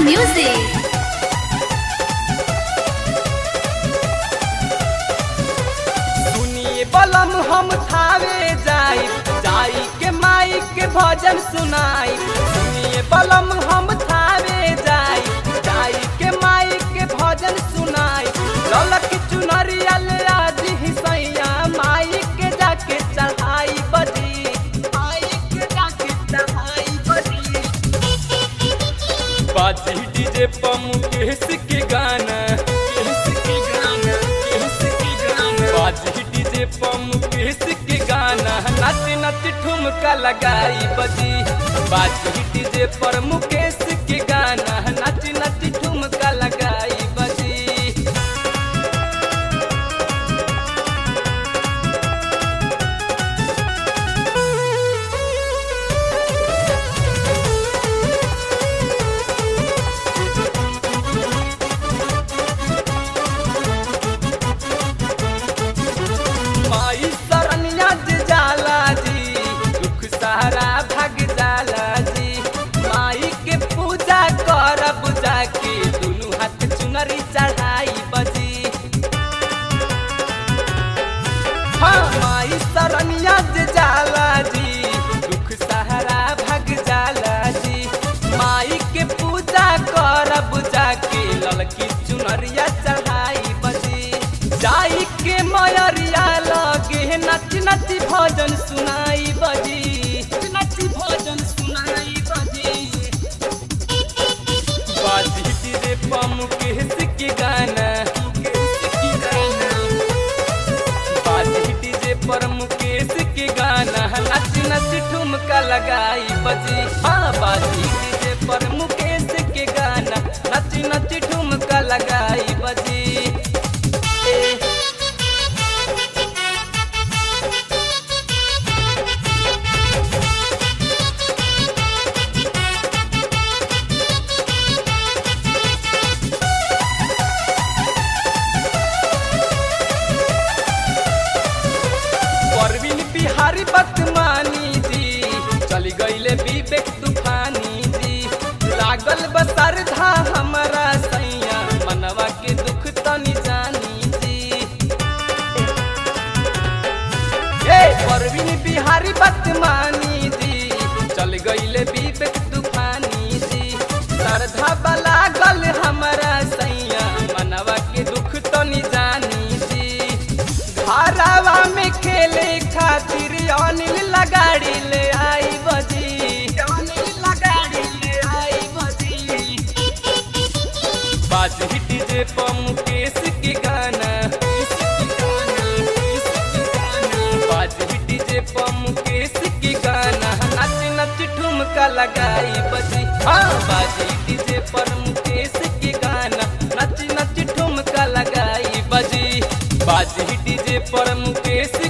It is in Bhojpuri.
music. सुनिए बलम हम थावे जाई जाई के माई के भजन सुनाई सुनिए बलम हम थावे जाई जाई के माई के भजन सुनाई ललक चुनरिया ले आज ही सैया माई के जाके चढ़ाई बजी माई के जाके चढ़ाई बजी बाजी डीजे पम केस के गाना केस के गाना केस के गाना बाजी डीजे पम केस के गाना नच नच ठुमका लगाई बजी बाजी डीजे पर मुकेश के गाना नच नच ठुमका लगाई बजी माई शरणिया जे जाला जी दुख सहारा भाग जाला जी माई के पूजा करब जाके दुनू हाथ चुनरी चढ़ाई बजी हाँ माई शरणिया जे जाला जी दुख सहारा भाग जाला जी माई के पूजा करब जाके ललकी चुनरिया चढ़ाई बजी जाई के मयरिया लगे नच नच भजन सुनाई बजी नच भजन सुनाई बजी बाजी तेरे पम केस के गाना केस के गाना बाजी डीजे पर मुकेश के गाना नच नच ठुमका लगाई बजी हाँ बाजी डीजे पर मुकेश के गाना नच नच ठुमका लगाई बजी ए, परवीन बिहारी बदमानी जी चली गईले विवेक तूफानी जी लागल बसर धा हमारा सैया मनवा के दुख तनी जानी जी ए परवीन बिहारी बदमानी जी चल गईले विवेक तूफानी जी श्रद्धा लागल हमारा सैया मनवा के दुख तनी जानी जी घरवा में खेले खातिर अनिल लगाड़ी ले आई बजी अनिल लगाड़ी ले आई बजी बाजी डीजे पर मुकेश के गाना केस के गाना, केस के गाना। बाजी डीजे पर मुकेश के गाना नच नच ठुमका लगाई बजी हाँ बाजी डीजे पर मुकेश के गाना नच नच ठुमका लगाई बजी बाजी डीजे पर मुकेश